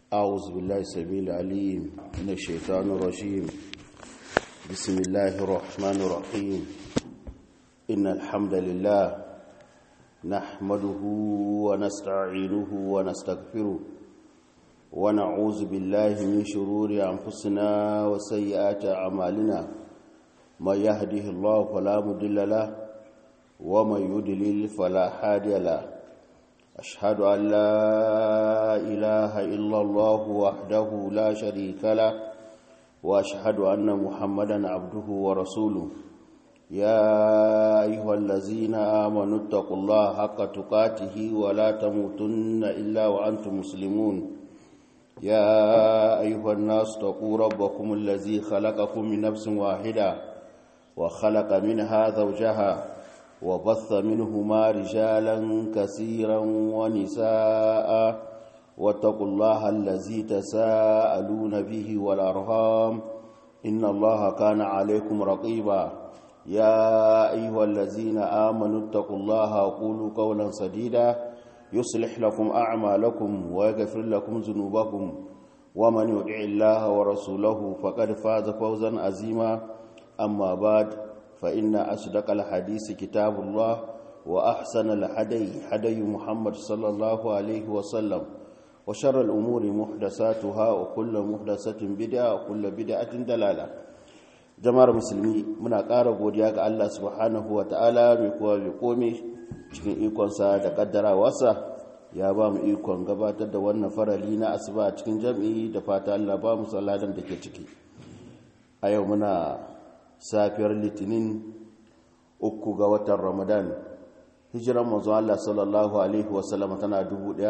أعوذ بالله السميع العليم من الشيطان الرجيم بسم الله الرحمن الرحيم إن الحمد لله نحمده ونستعينه ونستغفره ونعوذ بالله من شرور أنفسنا وسيئات أعمالنا من يهده الله فلا مضل له ومن يضلل فلا هادي له أشهد أن لا إله إلا الله وحده لا شريك له وأشهد أن محمدا عبده ورسوله يا أيها الذين آمنوا اتقوا الله حق تقاته ولا تموتن إلا وأنتم مسلمون يا أيها الناس اتقوا ربكم الذي خلقكم من نفس واحدة وخلق منها زوجها وبث منهما رجالا كثيرا ونساء واتقوا الله الذي تساءلون به والأرهام إن الله كان عليكم رقيبا يا أيها الذين آمنوا اتقوا الله وقولوا قولا سديدا يصلح لكم أعمالكم ويغفر لكم ذنوبكم ومن يطع الله ورسوله فقد فاز فوزا عظيما أما بعد فإن أصدق الحديث كتاب الله وأحسن الحدي حدي محمد صلى الله عليه وسلم وشر الأمور محدثاتها وكل محدثة بدعة وكل بدعة دلالة jama'ar musulmi muna ƙara godiya ga Allah subhanahu wa ta'ala mai kuwa mai komi cikin ikonsa da ƙaddarawarsa ya ba mu ikon gabatar da wannan farali na asuba cikin jam'i da fata Allah ba mu salladan da ke ciki a yau muna safiyar litinin uku ga watan ramadan hijiran manzo Allah sallallahu alaihi wasallam tana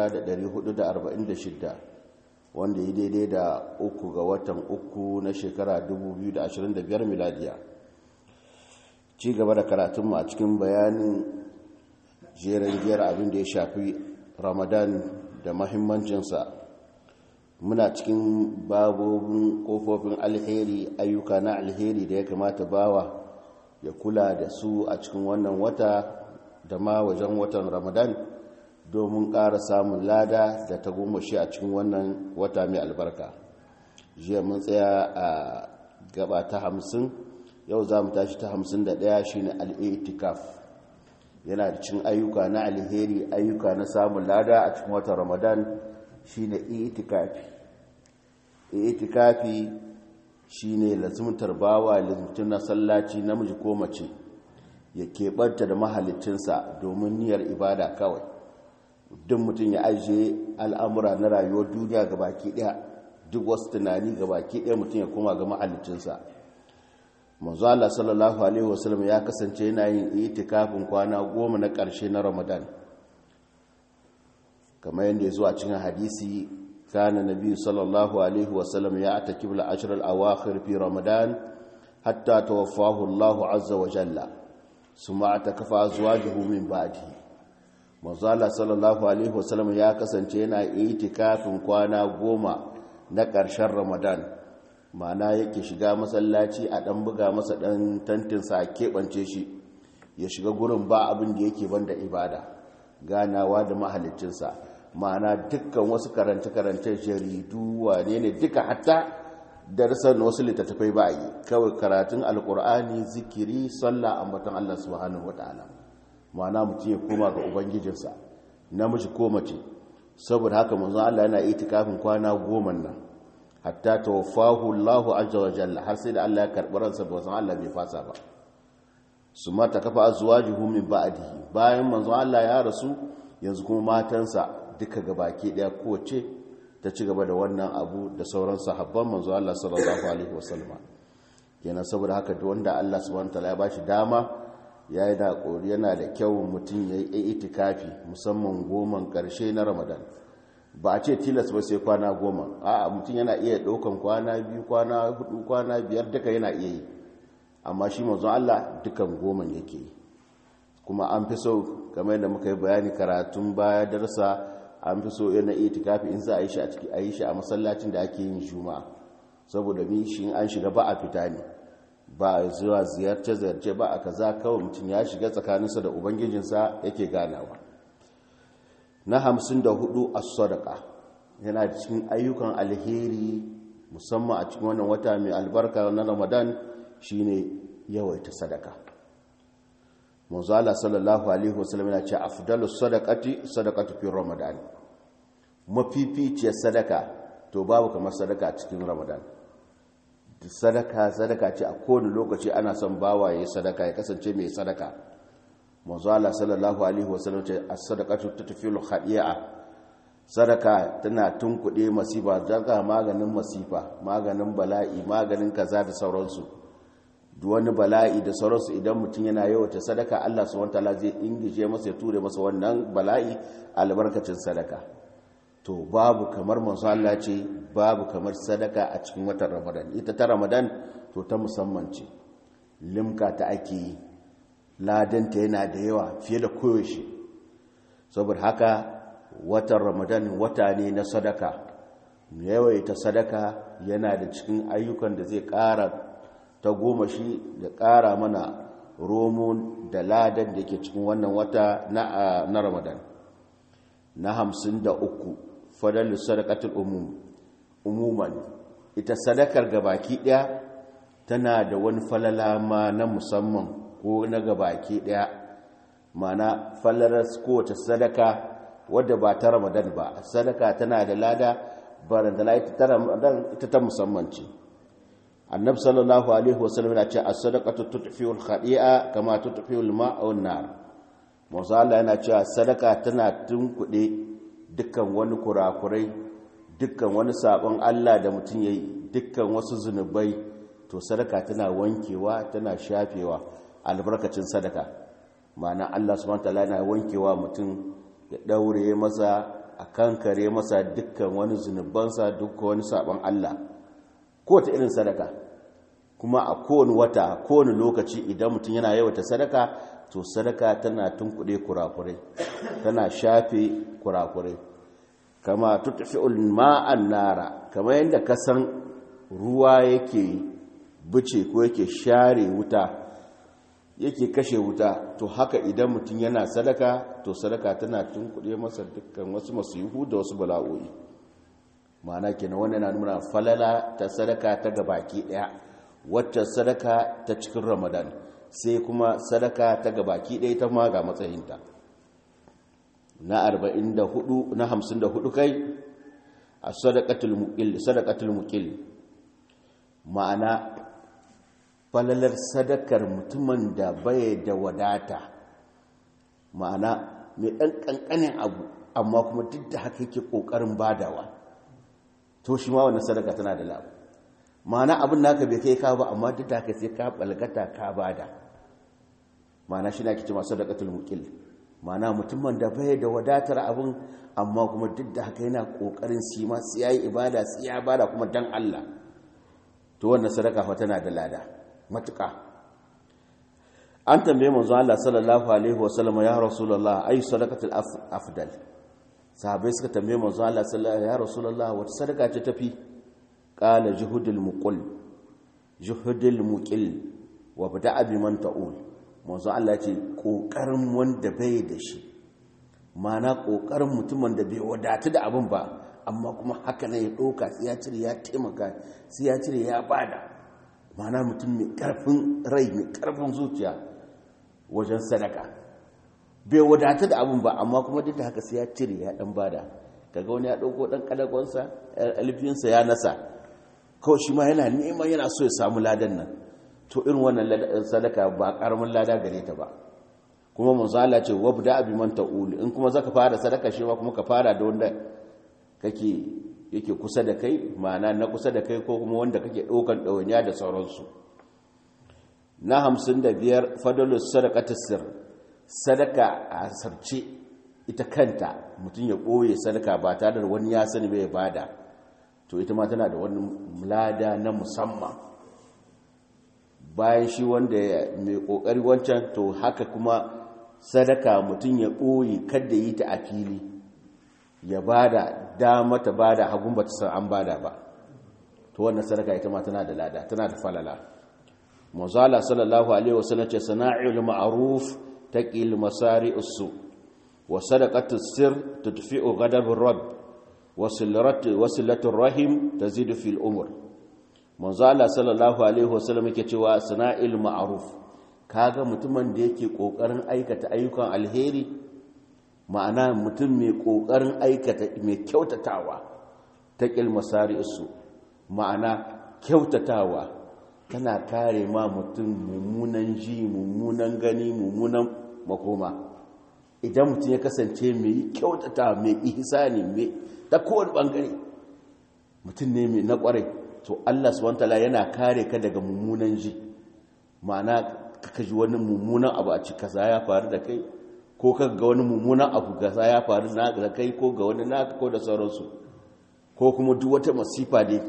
1446 wanda ya daidai da uku ga watan uku na shekara 2025 miladiya ci gaba da karatunmu a cikin bayanin jeren giyar abin da ya shafi ramadan da mahimmancinsa muna cikin babobin kofofin alheri ayyuka na alheri da ya kamata bawa ya kula da su a cikin wannan wata da ma wajen watan ramadan domin ƙara samun lada da ta shi a cikin wannan wata mai albarka jiya mun tsaya a gaba ta hamsin yau za mu tashi ta hamsin da ɗaya shi ne al'itikaf yana da cin ayyuka na alheri ayyuka na samun lada a cikin watan ramadan shi ne itikafi itikafi shi ne lazimtar bawa lazimtar na sallaci namiji ko mace ya keɓanta da mahalicinsa domin niyyar ibada kawai duk mutum ya ajiye al'amura na rayuwar duniya ga baki ɗaya duk wasu tunani ga baki ɗaya mutum ya koma ga mahalicinsa manzo Allah sallallahu alaihi wasallam ya kasance yana yin itikafin kwana goma na ƙarshe na Ramadan kamar yadda ya zo a cikin hadisi kana nabi sallallahu alaihi wasallam ya atakib al-ashr al-awakhir fi Ramadan hatta tawaffahu Allah azza wa jalla summa atakafa azwajuhu min ba'dihi manzo Allah sallallahu alaihi wasallam ya kasance yana itikafin kwana goma na ƙarshen Ramadan mana yake shiga masallaci a ɗan buga masa ɗan tantinsa a keɓance shi ya shiga gurin ba abin da yake banda ibada ganawa da mahalicinsa mana dukkan wasu karance-karance jaridu wane ne duka hatta darsan wasu littattafai ba yi kawai karatun alkur'ani zikiri sallah ambatan allah subhanahu wa ta'ala mana mutum ya koma ga ubangijinsa namiji ko mace saboda haka manzon allah yana itikafin kwana goma nan hatta tawaffahu Allahu azza wa jalla har sai da Allah ya karbi ransa ba san Allah bai fasa ba su mata kafa azwajuhu min ba'dihi bayan manzon Allah ya rasu yanzu kuma matansa duka gabaki daya kowace ta ci gaba da wannan abu da sauran sahabban manzon Allah sallallahu alaihi wasallam kenan saboda haka duk wanda Allah subhanahu wataala ya bashi dama yayi da yana da kyau mutum yayi itikafi musamman goman karshe na Ramadan ba a ce tilas ba sai kwana goma a mutum yana iya ɗaukan kwana biyu kwana hudu kwana biyar duka yana iya yi amma shi manzon Allah dukan goman yake yi kuma an fi so kamar yadda muka yi bayani karatun baya darsa an fi so yana itikafi in za a yi shi a ciki a yi shi a masallacin da ake yin juma'a saboda mi shi an shiga ba a fita ne ba a zuwa ziyarce ziyarce ba a kaza kawai mutum ya shiga tsakaninsa da ubangijinsa yake ganawa na hamsin da hudu a sadaka yana cikin ayyukan alheri musamman a cikin wannan wata mai albarka na ramadan shine yawaita sadaka manzala sallallahu alaihi wasallam yana ce afdalus sadaqati sadaqatu fi ramadan mafificiyar sadaka to babu kamar sadaka a cikin ramadan sadaka sadaka ce a kowane lokaci ana son bawaye sadaka ya kasance mai sadaka manzala sallallahu alaihi wasallam ce as-sadaqatu tutfilu khadi'a sadaka tana tunkuɗe masifa daga maganin masifa maganin bala'i maganin kaza da sauransu duk wani bala'i da sauransu idan mutum yana yawata sadaka Allah subhanahu wataala zai ingije masa ya ture masa wannan bala'i albarkacin sadaka to babu kamar manzo Allah ce babu kamar sadaka a cikin watan Ramadan ita ta Ramadan to ta musamman ce limka ta ake yi ladanta yana da yawa fiye da koyaushe saboda haka watan Ramadan wata ne na sadaka yawaita sadaka yana da cikin ayyukan da zai ƙara ta goma shi da ƙara mana romon da ladan da ke cikin wannan wata na ramadan na hamsin da uku fadar sadakatul umuman ita sadakar gabaki ɗaya tana da wani falala ma na musamman ko na gabaki ɗaya mana falalar kowace sadaka wadda ba ta ramadan ba sadaka tana da lada barandana ita ta ramadan ita ta musamman ce annabi sallallahu alaihi wasallam yana cewa as-sadaqatu tutfi'u al-khadi'a kama tutfi'u al-ma'a wan-nar manzo Allah yana cewa sadaka tana tunkuɗe dukkan wani kurakurai dukkan wani sabon Allah da mutum yayi dukkan wasu zunubai to sadaka tana wankewa tana shafewa albarkacin sadaka ma'ana Allah subhanahu wataala yana wankewa mutum ya daure masa a kankare masa dukkan wani zunubansa dukkan wani sabon Allah kowace irin sadaka kuma a kowane wata kowane lokaci idan mutum yana yawata sadaka to sadaka tana tunkuɗe kurakurai tana shafe kurakurai kama tutfi'ul ma'an nara kama yadda ka san ruwa yake bice ko yake share wuta yake kashe wuta to haka idan mutum yana sadaka to sadaka tana tunkuɗe masa dukkan wasu masihu da wasu bala'o'i ma'ana kenan wannan na nuna falala ta sadaka ta gabaki daya wacce sadaka ta cikin ramadan sai kuma sadaka ta gabaki daya ta ma ga matsayinta na 44 na 54 kai a sadaqatul muqil sadaqatul muqil ma'ana falalar sadakar mutumin da bai da wadata ma'ana mai ɗan ƙanƙanin abu amma kuma duk da haka yake ƙoƙarin badawa to shi ma wannan sadaka tana da labu ma'ana abin naka bai kai ka ba amma duk da haka sai ka balgata ka bada ma'ana shi na kici masu sadaqatul muqil ma'ana mutumin da bai da wadatar abin amma kuma duk da haka yana kokarin shi ma sai yayi ibada sai ya bada kuma dan Allah to wannan sadaka fa tana da lada matuƙa an tambaye manzo Allah sallallahu alaihi wasallam ya rasulullah ay sadaqatul afdal sahabai suka tambaye manzo Allah sallallahu alaihi ya rasulullah wata sadaka ce tafi qala juhudul muqil juhudul muqil wa bada'a biman ta'ul manzo Allah ya ce kokarin wanda bai da shi mana kokarin mutumin da bai wadatu da abin ba amma kuma haka ne ya doka sai ya cire ya taimaka sai ya cire ya bada mana mutum mai karfin rai mai karfin zuciya wajen sadaka bai wadata da abin ba amma kuma duk da haka sai ya cire ya dan bada kaga wani ya dauko dan kadagonsa alfinsa ya nasa kawai shi ma yana neman yana so ya samu ladan nan to irin wannan sadaka ba karamin lada gare ta ba kuma manzala ce wabda abi man ta'ul in kuma zaka fara sadaka shi ma kuma ka fara da wanda kake yake kusa da kai ma'ana na kusa da kai ko kuma wanda kake daukan dawanya da sauransu na 55 fadalus sadaqatus sirr sadaka a sarce ita kanta mutum ya ɓoye sadaka ba tare da wani ya sani bai bada to ita ma tana da wani lada na musamman bayan shi wanda mai ƙoƙari wancan to haka kuma sadaka mutum ya ɓoye kada yi ta a fili ya bada dama ta bada hagun ba ta san an bada ba to wannan sadaka ita ma tana da lada tana da falala mazala sallallahu alaihi wasallam ce sana'il ma'ruf تقيل مسارع السوء وصدقة السر تدفئ غضب الرب wasilatul rahim tazidu fil umr manzo Allah sallallahu alaihi wasallam yake cewa sana'il ma'ruf kaga mutumin da yake kokarin aikata ayyukan alheri ma'ana mutum mai kokarin aikata mai kyautatawa ta kilmasari su ma'ana kyautatawa tana kare ma mutum mummunan ji mummunan gani mummunan makoma idan mutum ya kasance mai kyautata mai ihsani mai ta kowane bangare mutum ne mai na kwarai to Allah subhanahu wataala yana kare ka daga mummunan ji ma'ana ka ji wani mummunan abu a cika za ya faru da kai ko ka ga wani mummunan abu ga za ya faru da kai ko ga wani naka ko da sauransu ko kuma duk wata masifa dai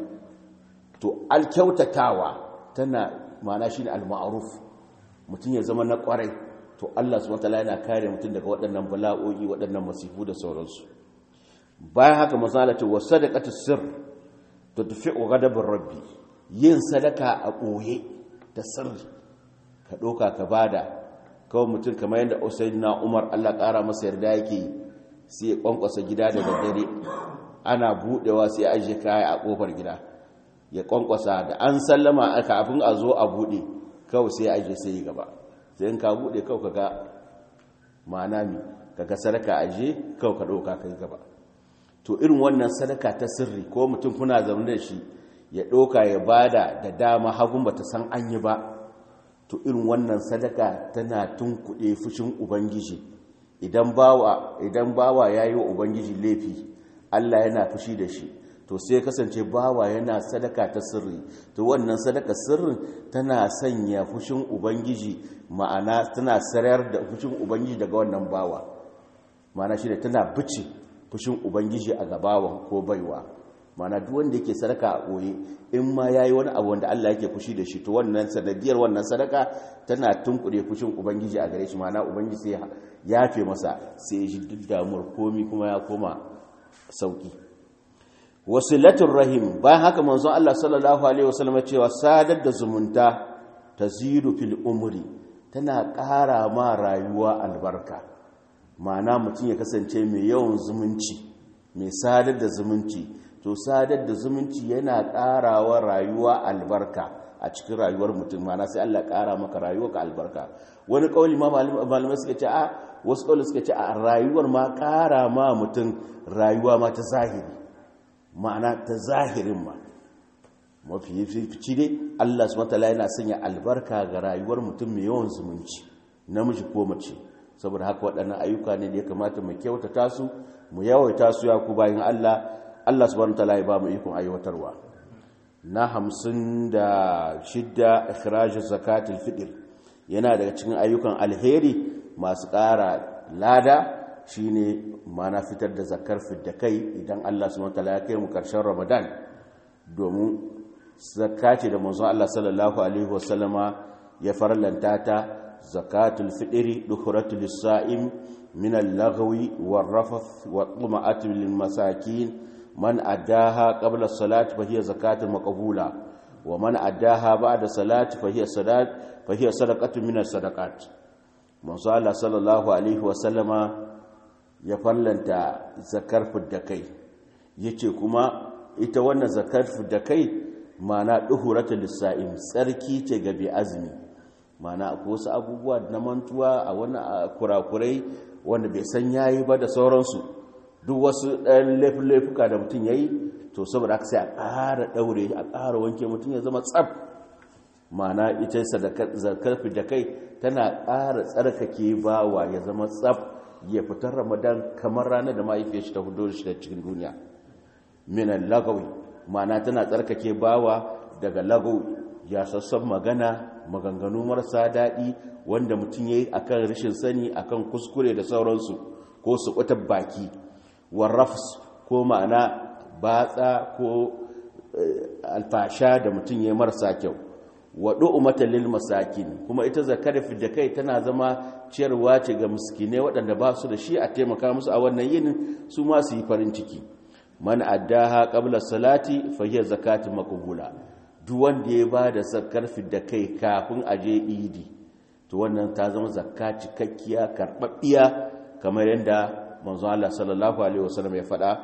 to alkyautatawa tana ma'ana shine al-ma'ruf mutum ya zama na kwarai to Allah subhanahu wataala yana kare mutum daga waɗannan bala'o'i waɗannan masifu da sauransu bayan haka masalatu wa sadaqatu sirr tudfi'u ghadabur rabbi yin sadaka a ɓoye da sirri ka ɗauka ka bada kawai mutum kamar yadda usaidina umar allah ƙara masa yarda yake sai ya ƙwanƙwasa gida da daddare ana buɗewa sai ya ajiye kaya a ƙofar gida ya ƙwanƙwasa da an sallama kafin a zo a buɗe kawai sai ya ajiye sai yi gaba sai in ka buɗe kawai ka ga ma'ana mi ka ga sadaka ajiye kawai ka ɗauka ka yi gaba to irin wannan sadaka ta sirri ko mutum kuna zaune da shi ya ɗauka ya bada da dama hagun ba ta san an yi ba to irin wannan sadaka tana tunkuɗe fushin ubangiji idan bawa idan bawa yayi wa ubangiji laifi Allah yana fushi da shi to sai kasance bawa yana sadaka ta sirri to wannan sadaka sirrin tana sanya fushin ubangiji ma'ana tana sarayar da fushin ubangiji daga wannan bawa ma'ana shi tana bice fushin ubangiji a gabawan ko baiwa mana duk wanda yake sadaka a ɓoye in ma ya yi wani abu wanda Allah yake fushi da shi to wannan sanadiyar wannan sadaka tana tunkure fushin ubangiji a gare shi mana ubangiji sai ya fe masa sai shi duk damuwar komi kuma ya koma sauki wasilatul rahim bayan haka manzon Allah sallallahu alaihi wasallam cewa sadar da zumunta tazidu fil umri tana ƙara ma rayuwa albarka ma'ana mutum ya kasance mai yawan zumunci mai sadar da zumunci to sadar da zumunci yana ƙarawa rayuwa albarka a cikin rayuwar mutum mana sai Allah ƙara maka rayuwa ka albarka wani ƙauli ma malamai suka ce a wasu ƙauli suka ce a rayuwar ma ƙara ma mutum rayuwa ma ta zahiri ma'ana ta zahirin ma mafi fici dai Allah subhanahu wataala yana sanya albarka ga rayuwar mutum mai yawan zumunci namiji ko mace saboda haka waɗannan ayyuka ne da ya kamata mu kyautata su mu yawaita su ya ku bayan Allah Allah subhanahu wataala ya ba mu ikon aiwatarwa na hamsin da shidda ikhrajus zakatul fitr yana daga cikin ayyukan alheri masu ƙara lada shine mana fitar da zakar fidda kai idan Allah subhanahu wataala ya kai mu karshen Ramadan domin zakka ce da manzon Allah sallallahu alaihi wasallama ya farlanta ta zakatul fitri dukhratul sa'im min al-laghwi war-rafath wa-tuma'at lil-masakin من أداها قبل الصلاة فهي زكاة مقبولة ومن أداها بعد الصلاة فهي صلاة فهي صدقة من الصدقات من صلى صلى الله عليه وسلم يفلنت زكار فدكي yace kuma ita wannan zakar fiddakai mana duhurata lissa'im tsarki ce ga bi azumi mana akwai wasu abubuwa na mantuwa a wani kurakurai wanda bai san yayi ba da sauransu duk wasu ɗan laifuka da mutum ya yi to saboda aka sai a ƙara ɗaure a ƙara wanke mutum ya zama tsab mana ita zakar da kai tana ƙara tsarkake bawa ya zama tsab ya fitar ramadan kamar ranar da mahaifiyar shi ta hudu shi da cikin duniya minan lagawi mana tana tsarkake bawa daga lagawi ya sassan magana maganganu marasa daɗi wanda mutum ya yi akan rashin sani akan kuskure da sauransu ko su baki warrafs ko ma'ana batsa ko alfasha da mutum ya marasa kyau waɗo umatan lil masakin kuma ita zakar da kai tana zama ciyarwa ce ga miskinai waɗanda ba su da shi a taimaka musu a wannan yinin su ma su yi farin ciki man addaha qabla salati fa hiya zakatun maqbula duk wanda ya ba da zakar da kai kafin a je idi to wannan ta zama zakka cikakkiya karɓaɓɓiya kamar yadda manzo Allah sallallahu alaihi wasallam ya faɗa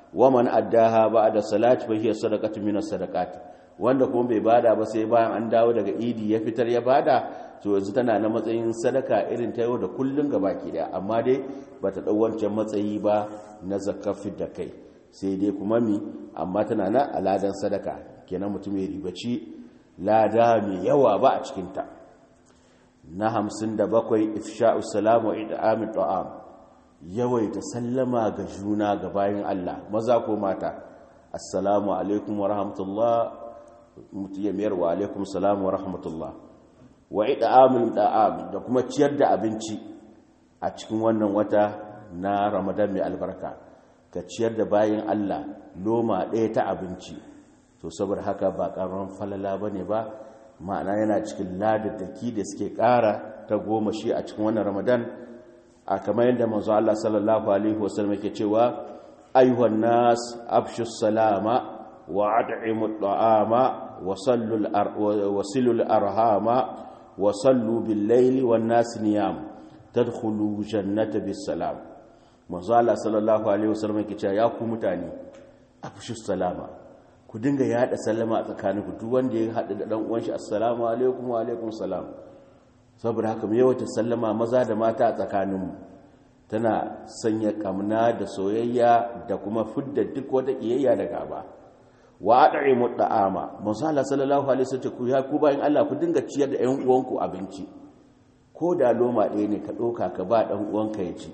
wa man addaha ba'da salati fa hiya sadaqatu min as-sadaqat wanda kuma bai bada ba sai bayan an dawo daga idi ya fitar ya bada to yanzu tana na matsayin sadaka irin ta yau da kullun gabaki daya amma dai bata dau wancan matsayi ba na zakafin da kai sai dai kuma mi amma tana na aladan sadaka kenan mutum ya ribaci lada mai yawa ba a cikinta na hamsin da bakwai ifsha'u salamu ida'amin ta'am yawaita sallama ga juna ga bayan Allah maza ko mata assalamu alaikum wa rahmatullah mutu ya mayar wa alaikum salamu wa rahmatullah wa ida'amin ta'am da kuma ciyar da abinci a cikin wannan wata na ramadan mai albarka ka ciyar da bayan Allah loma ɗaya ta abinci to saboda haka ba ƙarfin falala ba ne ba ma'ana yana cikin ladaddaki da suke ƙara ta goma shi a cikin wannan ramadan a kamar yadda manzo Allah sallallahu alaihi wasallam yake cewa ayyuhan nas afshu salama wa ad'imu at'ama wa sallu wa silu arhama wa sallu bil layli wan nas niyam tadkhulu jannata bis salam manzo Allah sallallahu alaihi wasallam yake cewa ya ku mutane afshu salama ku dinga yada sallama a tsakaninku duk wanda ya hada da dan uwan shi assalamu alaikum wa alaikum salam saboda haka mu yawaita sallama maza da mata a tsakaninmu tana sanya kamna da soyayya da kuma fidda duk wata kiyayya da gaba wa ad'imu da'ama manzo Allah sallallahu alaihi wasallam ku ya ku bayin Allah ku dinga ciyar da ƴan uwanku abinci ko da loma ɗaya ne ka ɗauka ka ba ɗan uwanka ya ci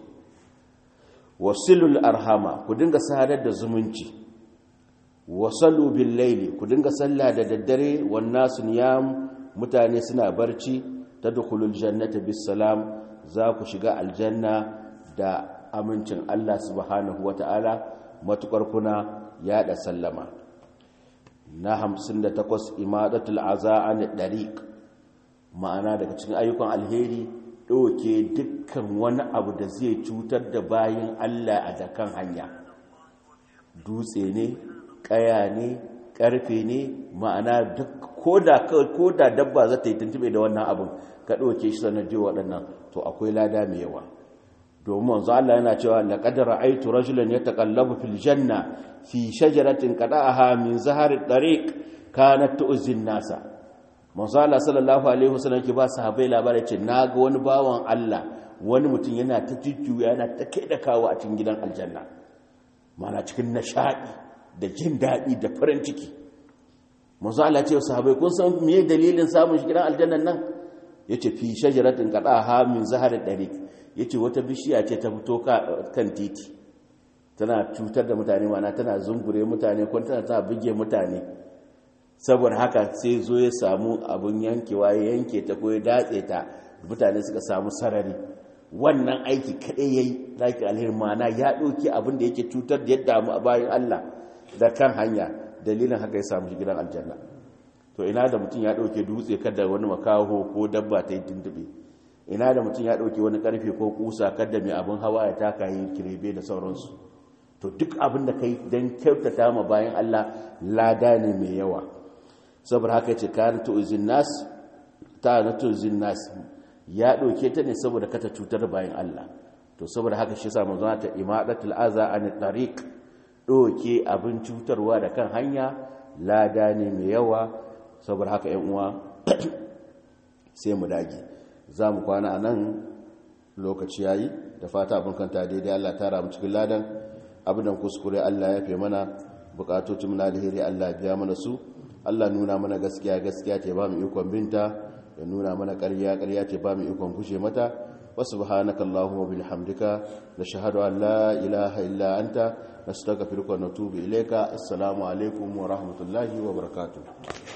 wasilul arhama ku dinga sadar da zumunci wasallu bil laili ku dinga sallah da daddare wan nasu niyam mutane suna barci tadkhulul jannata bis salam za ku shiga aljanna da amincin Allah subhanahu wataala matukar kuna yada sallama na 58 imadatul azaan dariq ma'ana daga cikin ayyukan alheri ɗauke dukkan wani abu da zai cutar da bayan Allah a dakan hanya dutse ne ƙaya ne ƙarfe ne ma'ana ko da dabba za ta yi tuntube da wannan abin ka ɗauke shi sanar ji waɗannan to akwai lada mai yawa domin wanzu Allah yana cewa laƙadar aitu rajulan ya taƙallabu fil janna fi shajaratin qada'aha min zahari ɗariƙ kanat tu'zin nasa manzo Allah sallallahu alaihi wasallam ke ba sahabbai labarai ce naga wani bawan Allah wani mutum yana ta jujjuya yana ta kai da kawo a cikin gidan aljanna mana cikin nishadi da jin daɗi da farin ciki manzo Allah ce sahabbai kun san me dalilin samun shi gidan aljannan nan yace fi shajaratin qadaha min zahari dariq yace wata bishiya ce ta fito kan titi tana cutar da mutane mana tana zungure mutane ko tana ta buge mutane saboda haka sai zo ya samu abin yankewa ya yanke ta ko ya datse ta mutane suka samu sarari wannan aiki kaɗai ya yi zaki alhirmana ya ɗauki abin da yake cutar da yadda mu a bayan Allah da kan hanya dalilin haka ya samu shi gidan aljanna to ina da mutum ya ɗauke dutse kada wani makaho ko dabba ta yi tuntube ina da mutum ya ɗauke wani ƙarfe ko kusa kada mai abin hawa ya taka yi kirebe da sauransu to duk abin da kai don kyautata ma bayan Allah lada ne mai yawa saboda haka ce kayan tu'izin nas ta na tu'izin nas ya ɗauke ta ne saboda kata cutar bayan Allah to saboda haka shi samu zuwa ta imadatul aza an tariq ɗauke abin cutarwa da kan hanya lada ne mai yawa saboda haka yan uwa sai mu dage za mu kwana a nan lokaci yayi da fata abin kanta daidai Allah tara mu cikin ladan abin kuskure Allah ya fi mana bukatocin na alheri Allah biya mana su Allah nuna mana gaskiya gaskiya ce ba mu ikon binta ya nuna mana ƙarya ƙarya ce ba mu ikon kushe mata wa subhanaka allahumma bihamdika nashhadu an la ilaha illa anta nastaghfiruka wa natubu ilayka assalamu alaikum wa rahmatullahi wa barakatuh